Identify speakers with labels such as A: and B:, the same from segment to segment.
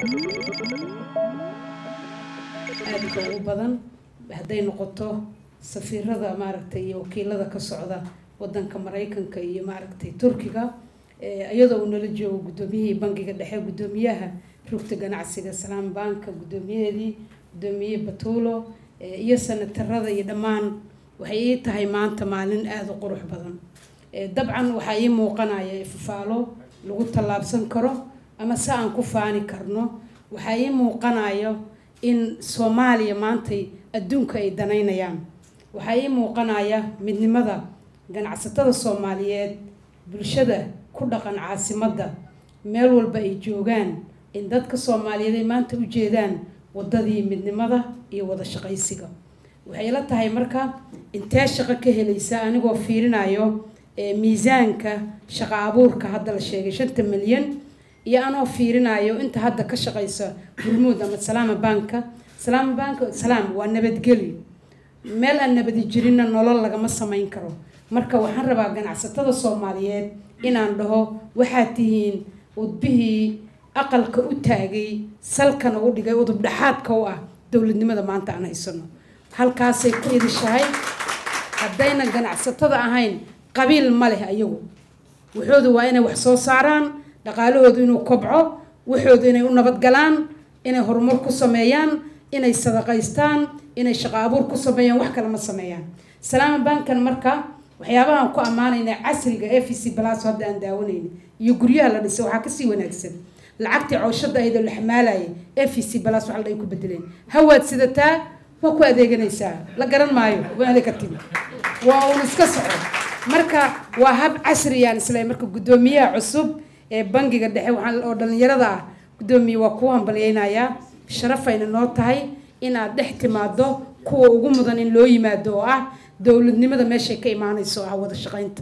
A: aadka ugu badan hadday noqoto safiirada maaragtay iyo wakiilada ka socda wadanka maraykanka iyo maaragtay turkiga iyadoo uu nala joogo guddoomiyihii bangiga dhexe guddoomiyaha rugta ganacsiga salaam banka guddoomiyaheedii guddoomiye batuulo iyo sanatarada iyo dhammaan waxay ii tahay maanta maalin aada u qurux badan dabcan waxaa ii muuqanaya ifafaalo lagu tallaabsan karo ama si aan ku faani karno waxaa ii muuqanayo in soomaaliya maantay adduunka ay danaynayaan waxaa ii muuqanaya midnimada ganacsatada soomaaliyeed bulshada ku dhaqan caasimadda meel walba ay joogaan in dadka soomaaliyeed ay maanta u jeedaan waddadii midnimada iyo wada shaqaysiga waxay la tahay marka intee shaqo ka helaysa anigoo fiirinayo miisaanka shaqo abuurka hadda la sheegay shanta milyan iyo anoo fiirinayo inta hadda ka shaqaysa hormuud ama salaama banka salaama banka salaam waa nabadgelyo meel aan nabadi jirinna nolol lagama samayn karo marka waxaan rabaa ganacsatada soomaaliyeed inaan dhaho waxaad tihiin udbihii aqalka u taagay salkana u dhigay udub dhexaadka u ah dowladnimada maanta aan haysano halkaasay ku idishahay haddayna ganacsatada ahayn qabiil ma leh ayagu waxoodu waa inay wax soo saaraan dhaqaalahoodu inuu kobco waxoodu inay u nabadgalaan inay horumar ku sameeyaan inay sadaqaystaan inay shaqo abuur ku sameeyaan wax kale ma sameeyaan salaama bankan marka waxyaabahaan ku ammaanayna casriga f c blas hadda aan daawanayna iyo guryaha la dhisay waxaa kasii wanaagsan lacagtii cooshada ahayd oo la xamaalayay f c blas wax ay ku bedeleen hawaad sidataa waa ku adeeganaysaa la garan maayo waali ka timi waa uun iska soco marka waa hab casriyaan isla marka guddoomiyaha cusub ee bangiga dhexe waxaa oo dhalinyarada ah guddoomiye waa kuu hambalyeynayaa sharafayna noo tahay inaad dhex timaado kuwa ugu mudan in loo yimaado oo ah dowladnimada meeshay ka imaanayso ah wada shaqaynta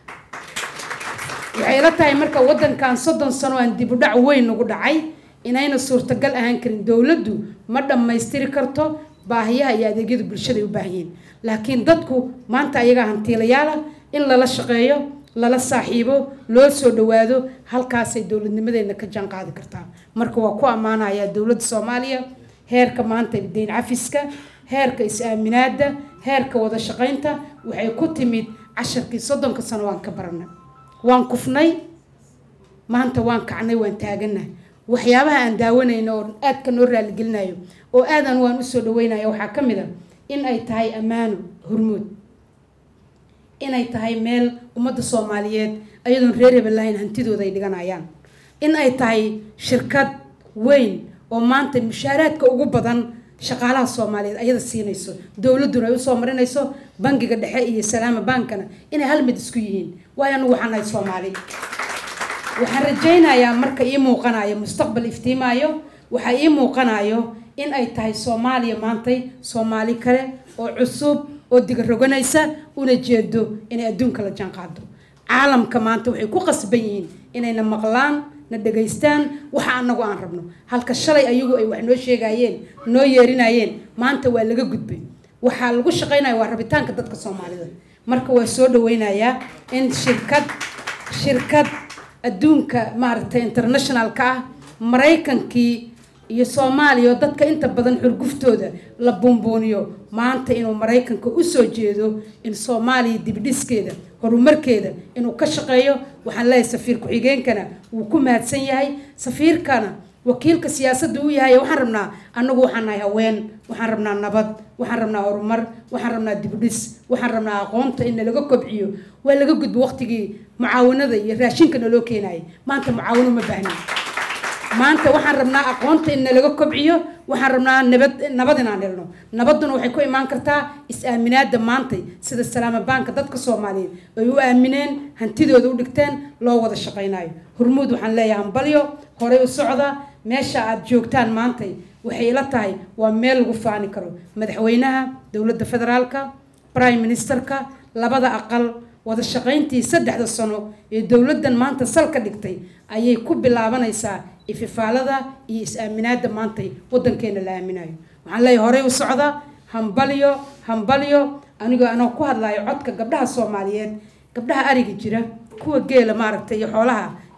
A: waxay la tahay marka wadankan soddon sano aan dib u dhac weyn nagu dhacay inayna suurtagal ahaan karin dowladdu ma dhammaystiri karto baahiyaha iyo adeegyada bulshada ay u baahan yihiin laakiin dadku maanta ayagaa hantiilayaala in lala shaqeeyo lala saaxiibo loo soo dhawaado halkaasay dowladnimadeena ka jaan qaadi kartaa marka waa ku ammaanayaa dowladda soomaaliya heerka maanta deyn cafiska heerka is-aaminaada heerka wada shaqaynta waxay ku timid casharkii soddonka sano waan ka baranay waan kufnay maanta waan kacnay waan taagannahay waxyaabaha aan daawanayno oo aadka noo raaligelinayo oo aadan waan usoo dhaweynaya waxaa ka mid a in ay tahay ammaano hormuud inay tahay meel ummadda soomaaliyeed ayadoon reer hebel lahayn hantidooda ay dhiganayaan in ay tahay shirkad weyn oo maanta mushaaraadka ugu badan shaqaalaha soomaaliyeed ayada siinayso dowladduna ay usoo marinayso bangiga dhexe iyo salaama bankana inay hal mid isku yihiin waayo anugu waxaan nahay soomaali waxaan rajaynayaa marka ii muuqanayo mustaqbal iftiimaayo waxaa ii muuqanayo in ay tahay soomaaliya maantay soomaali kale oo cusub oo diga roganaysa una jeedo inay adduunka la jaan qaado caalamka maanta waxay ku qasban yihiin inayna maqlaan na dhegaystaan waxa anagu aan rabno halka shalay ayagu ay wax noo sheegayeen noo yeerinayeen maanta waa laga gudbay waxaa lagu shaqaynaya waa rabitaanka dadka soomaalida marka waa soo dhaweynayaa in shirkad shirkad adduunka maaragtay internationalka ah maraykankii iyo soomaaliya oo dadka inta badan xurguftooda la buunbuuniyo maanta inuu maraykanka usoo jeedo in soomaaliya dibdhiskeeda horumarkeeda inuu ka shaqeeyo waxaan leeyahay safiir ku-xigeenkana wuu ku mahadsan yahay safiirkana wakiilka siyaasadda uu yahay waxaan rabnaa annagu waxaan nahay haween waxaan rabnaa nabad waxaan rabnaa horumar waxaan rabnaa dibdhis waxaan rabnaa aqoonta in nalaga kobciyo waa laga gudbo waqtigii mucaawanada iyo raashinka naloo keenayay maanta mucaawano ma baahnin maanta waxaan rabnaa aqoonta in nalaga kobciyo waxaan rabnaa nabad nabad inaan helno nabadduna waxay ku imaan kartaa is-aaminaada maantay sida salaama baanka dadka soomaaliyeed ay u aamineen hantidooda u dhigteen loo wada shaqaynayo hormuud waxaan leeyahay hambalyo horey u socda meesha aad joogtaan maantay waxay ila tahay waa meel lagu faani karo madaxweynaha dowladda federaalka prime ministerka labada aqal wada shaqayntii saddexda sano ee dowladdan maanta salka dhigtay ayay ku bilaabanaysaa ififaalada iyo is-aaminaada maantay wadankeena la aaminayo waxaan leeyahay horey u socda hambalyo hambalyo anigoo anoo ku hadlayo codka gabdhaha soomaaliyeed gabdhaha ariga jira kuwa geela maaragtay iyo xoolaha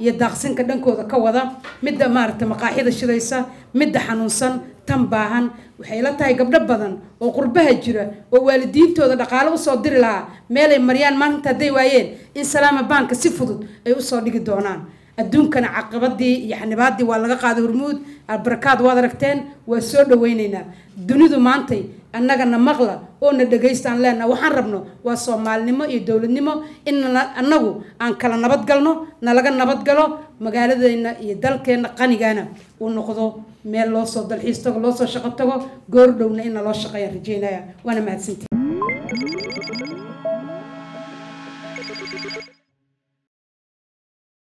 A: iyo daaqsinka dhankooda ka wada midda maaragta maqaaxida shidaysa midda xanuunsan tan baahan waxay la tahay gabdho badan oo qurbaha jira oo waalidiintooda dhaqaale usoo diri lahaa meelay maryaan maalinta hadday waayeen in salaama baanka si fudud ay usoo dhigi doonaan adduunkana caqabadii iyo xanibaadii waa laga qaaday hormuud albarakaad waad aragteen waa soo dhaweyneynaa dunidu maantay annagana maqla oo na dhagaystaan leenaha waxaan rabno waa soomaalinimo iyo dowladnimo in annagu aan kala nabadgalno nalaga nabadgalo magaaladeena iyo dalkeena qanigana uu noqdo meel loo soo dalxiis tago loo soo shaqo tago goordhowna in naloo shaqeeya rajeynaya waana mahadsantii